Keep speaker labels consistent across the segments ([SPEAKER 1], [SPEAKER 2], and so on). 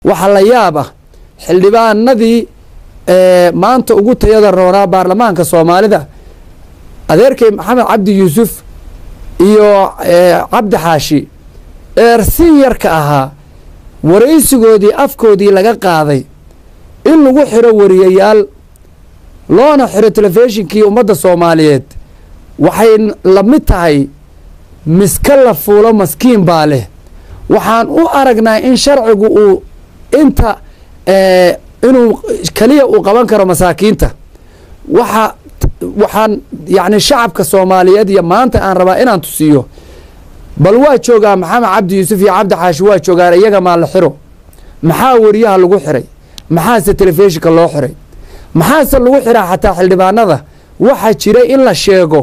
[SPEAKER 1] waxa la yaab ah xildhibaanadii maanta ugu tayada roonaa baarlamaanka soomaalida adeerkay maxamed cabdi yuusuf iyo cabdi xaashi ee sinyarka ahaa waraysigoodii afkoodii laga qaaday in lagu xiro wariyayaal loona xiro telefishinkii ummadda soomaaliyeed waxay la mid tahay miska la fuulo maskiin baa leh waxaan u aragnaa in sharcigu uu inta inuu keliya uu qaban karo masaakiinta waxa waxaan yacni shacabka soomaaliyeed iyo maanta aan rabaa inaan tusiyo bal waa joogaa maxamed cabdi yuusuf iyo cabdi xaashi waa joogaan iyaga maa la xiro maxaa wariyaha lagu xiray maxaase telefishinka loo xiray maxaase lagu xiraa xataa xildhibaanada waxaa jira in la sheego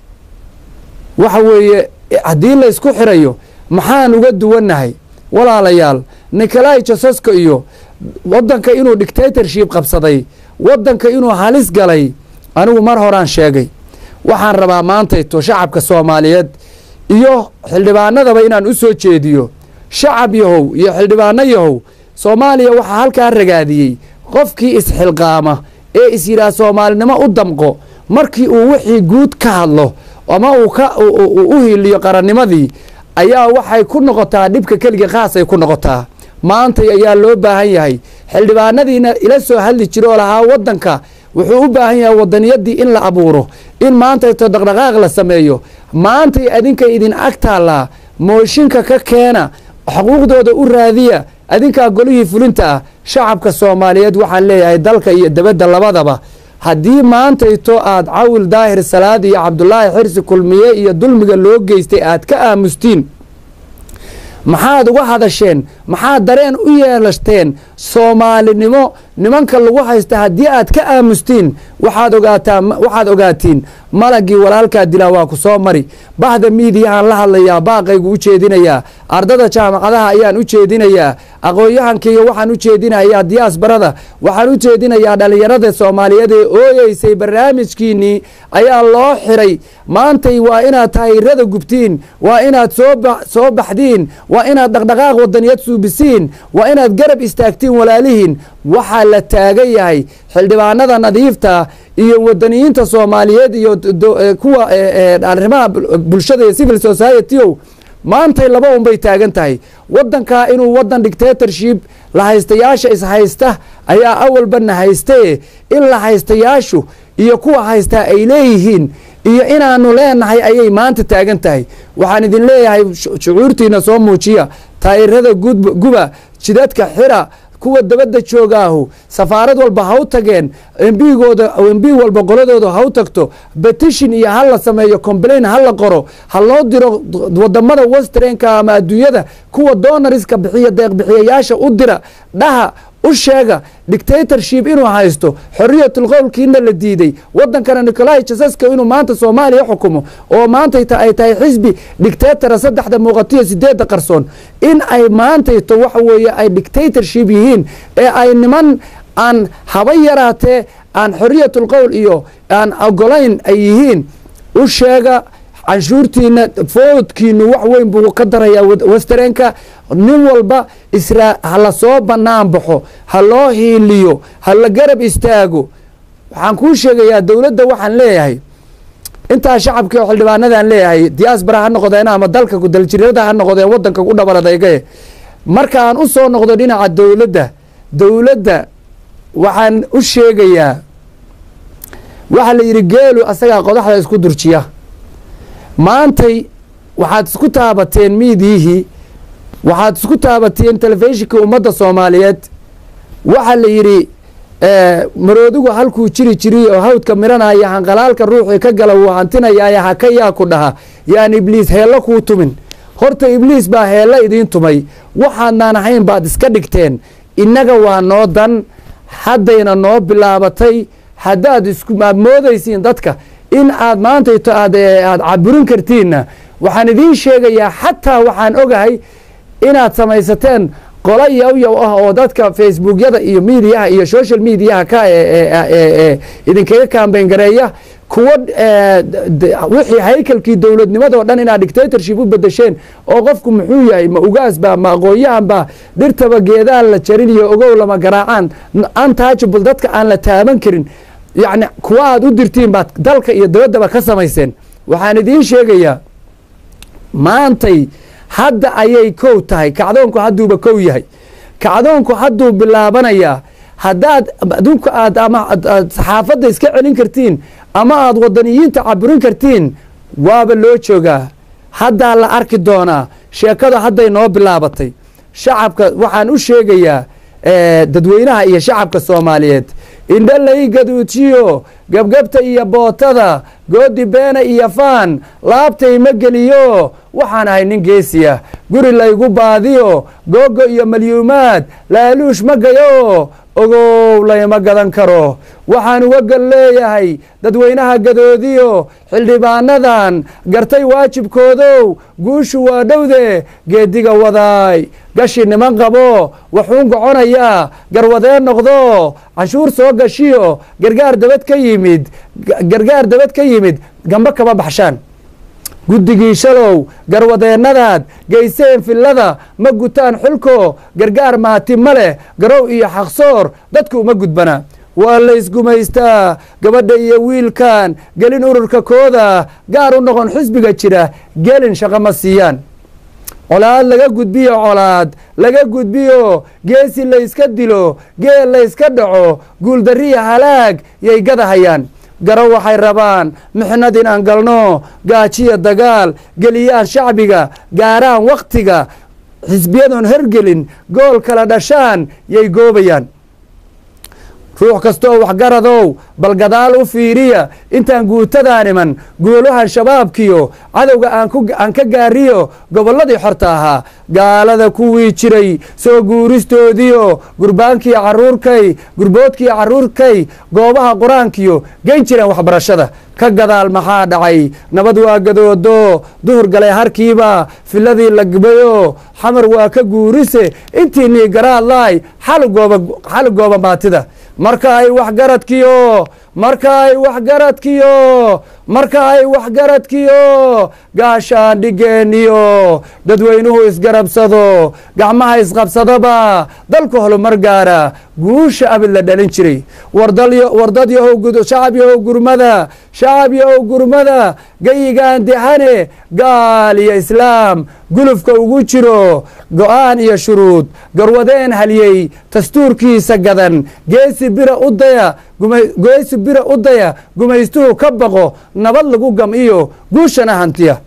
[SPEAKER 1] waxa weeye haddii la ysku xirayo maxaan uga duwannahay walaalayaal nikolai jasoska iyo waddanka inuu dictatorship qabsaday waddanka inuu halis galay anigu mar horaan sheegay waxaan rabaa maantayto shacabka soomaaliyeed iyo xildhibaanadaba inaan u soo jeediyo shacab yahow iyo xildhibaano yahow soomaaliya waxaa halkaa ragaadiyey qofkii isxilqaama ee is yidhaah soomaalinimo u damqo markii uu wixii guud ka hadlo ama uu ka u hiiliyo qarannimadii ayaa waxay ku noqotaa dhibka keliga khaasay ku noqotaa maantay ayaa loo baahan yahay xildhibaanadiina ila soo hadli jira oo lahaa waddanka wuxuu u baahan yahay wadaniyadii in la abuuro in maantayto dhaqdhaqaaq la sameeyo maantay adinka idin ag taallaa mooshinka ka keena xuquuqdooda u raadiya adinkaa golihii fulinta ah shacabka soomaaliyeed waxaan leeyahay dalka iyo debadda labadaba haddii maantayto aad cawil daahir salaad iyo cabdulaahi xirsi kulmiye iyo dulmiga loo geystay aad ka aamustiin maxaad uga hadasheen maxaad dareen u yeelashteen soomaalinimo nimanka lagu haysta haddii aad ka aamustiin waxaad ogaataa waxaad ogaatiin malagii walaalkaa dilaa waa ku soo mari bahda miidiyahaan la hadlayaa baaqaygu u jeedinayaa ardada jaamacadaha ayaan u jeedinayaa aqoon-yahankaiyo waxaan u jeedinayaa diyaasbarada waxaan u jeedinayaa dhallinyarada soomaaliyeed ee ooyeysay barnaamijkiinnii ayaa loo xiray maantay waa inaad taayirada gubtiin waa inaad soo baxdiin waa inaad dhaqdhaqaaq wadaniyad suubisiin waa inaad garab istaagtiin walaalihiin waxaa la taagan yahay xildhibaanada nadiifta iyo wadaniyiinta soomaaliyeed iyo kuwa arrimaha bulshada iyo civil society o maantay laba un bay taagan tahay waddankaa inuu waddan dictatorship la haystayaasha ishaysta ayaa awalbana haystaye in la haystayaashu iyo kuwa haystaa ay leeyihiin iyo inaanu leenahay ayay maanta taagan tahay waxaan idin leeyahay shucuurtiina soo muujiya taayirada guba jidadka xira kuwa dabadda joogaahu safaarad walba ha u tageen embigooda embi walba qoladooda ha u tagto betishin iyo ha la sameeyo complain ha la qoro ha loo diro wadamada westrenka ama adduunyada kuwa donariska bixiya deeqbixiyayaasha u dira dhaha u sheega dictatorship inuu haysto xoriyatul qowlkiina la diiday wadankana nicolai jasaska inuu maanta soomaaliya xukumo oo maantayta ay tahay xisbi dictatora saddexda muuqatiyo sideedda qarsoon in ay maantayto waxa weeye ay dictatorship yihiin ee ay niman aan haba yaraatee aan xoriyatul qowl iyo aan ogolayn ay yihiin u sheega canshuurtiina foodkiinu wax weyn buu ka darayaa westrenka nin walba israa ha la soo bannaan baxo ha loo hiiliyo ha la garab istaago waxaan kuu sheegayaa dowladda waxaan leeyahay intaa shacabkii oo xildhibaanadaan leeyahay diaasbara ha noqdeen ama dalka daljirada ha noqdeen wadanka u dhabaladaygae markaan u soo noqdo dhinaca dowladda dowladda waxaan u sheegayaa waxaa la yidhi geelu asagaa qodaxda isku durjiya maantay waxaad isku taabateen miidiyihii waxaad isku taabateen telefishinka ummadda soomaaliyeed waxaa la yidhi maroodigu halkuu jiri jiriy oo hawdka miranaya hanqalaalka ruuxii ka gala wuu hantinayaaye haka yaa ku dhaha yaan ibliis heello kuu tumin horta ibliis baa heello idiin tumay waxaadnaan ahayn baad iska dhigteen innaga waa noo dan haddayna noo bilaabatay haddaad isku aad moodaysiin dadka in aad maantayto aad aad caburin kartiinna waxaan idiin sheegayaa xataa waxaan ogahay inaad samaysateen qolo yawyaw ah oo dadka facebookyada iyo miidiyaha iyo social mediaha ka idinkaga kaambayn gareeya kuwo wixii haykalkii dowladnimadoo dhan inaad dictatorship u bedesheen oo qofku muxuu yahay ma ugaasba ma aqoon-yahanba dhirtaba geedaan la jarin iyo ogow lama garaacaan untouchable dadka aan la taaban karin yacni kuwa aad u dirtiin baad dalka iyo dabaddaba ka samayseen waxaan idiin sheegayaa maantay hadda ayay kow tahay kacdoonku hadduuba kow yahay kacdoonku hadduu bilaabanayaa haddaad adunku aad ama saxaafadda iska celin kartiin ama aad wadaniyiinta caburin kartiin waaba loo joogaa haddaa la arki doonaa sheekada hadday noo bilaabatay shacabka waxaan u sheegayaa dadweynaha iyo shacabka soomaaliyeed indho lay gaduujiyo gebgebta iyo bootada goodi beena iyo faan laabtay ma geliyo waxaan ahay nin geesiya guri laygu baadiyo googo iyo malyuumaad laaluush ma gayo ogow layma gadan karo waxaan uga gal leeyahay dadweynaha gadoodiyo xildhibaanadan gartay waajibkoodow guushu waa dhowde geediga wadaay gashi niman qabo waxuun goconayaa garwadeen noqdo canshuur soo gashiyo gargaar dabad ka yimid gargaar dabad ka yimid gambo kama baxshaan guddigii shalow garwadeennadaad geyseen fillada ma gutaan xulko gargaar maati ma leh garow iyo xaqsoor dadku uma gudbana waa laysgumaystaa gabadha iyo wiilkan gelin ururka kooda gaar u noqon xisbiga jira gelin shaqo ma siiyaan colaad laga gudbiyo colaad laga gudbiyo geesi layska dilo geel layska dhaco guuldariya halaag yay gadahayaan garo waxay rabaan mixnad in aan galno gaajiya dagaal geliyaan shacbiga gaaraan wakhtiga xisbiyadoon hergelin gool kala dhashaan yay goobayaan ruux kastooo waxgaradow bal gadaal u fiiriya intaan guutadan iman guulahan shabaabkiyo cadowga aan ka gaariyo gobolladii xorta ahaa gaalada kuwii jiray soo guuristoodiyo gurbaankii caruurkay gurboodkii carruurkay goobaha qur-aankiyo geyn jireen waxbarashada ka gadaal maxaa dhacay nabad waa gadoodo duhur galay harkiiba filadii la gbayo xamar waa ka guurise intii nii garaadlaay xali gooba maatida marka ay waxgaradkiyo marka ay waxgaradkiyo marka ay waxgaradkiyo gaashaan dhigeeniyo dadweynuhu isgarabsado gacmaha isqabsadaba dalku holumar gaara guusha abid la dhalin jiray wardad yahow shacab yahow gurmada shacab yahow gurmada gayigaan dehane gaal iyo islaam gulufka ugu jiro go-aan iyo shuruud garwadeen haliyey dastuurkiisa gadan geesi bira u daya geesi bira u daya gumaystuhu ka baqo nabad lagu gam iyo guushana hantiya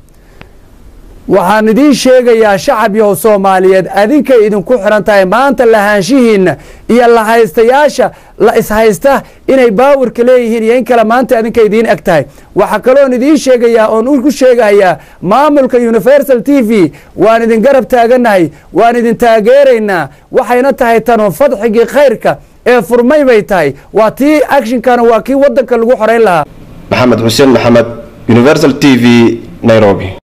[SPEAKER 1] waxaan idiin sheegayaa shacab yahow soomaaliyeed adinkay idinku xiran tahay maanta lahaanshihiinna iyo lahaystayaasha la ishaysta inay baawirka leeyihiin iyo in kale maanta adinka idiin eg tahay waxaa kaloon idiin sheegayaa oon u sheegayaa maamulka universal t v waan idin garab taaganahay waan idin taageeraynaa waxayna tahay tanu fadxigii khayrka ee furmay bay tahay waa tii actionkana waa kii waddanka lagu xorayn lahaa
[SPEAKER 2] maxamed xuseen maxamed universal t v nairobi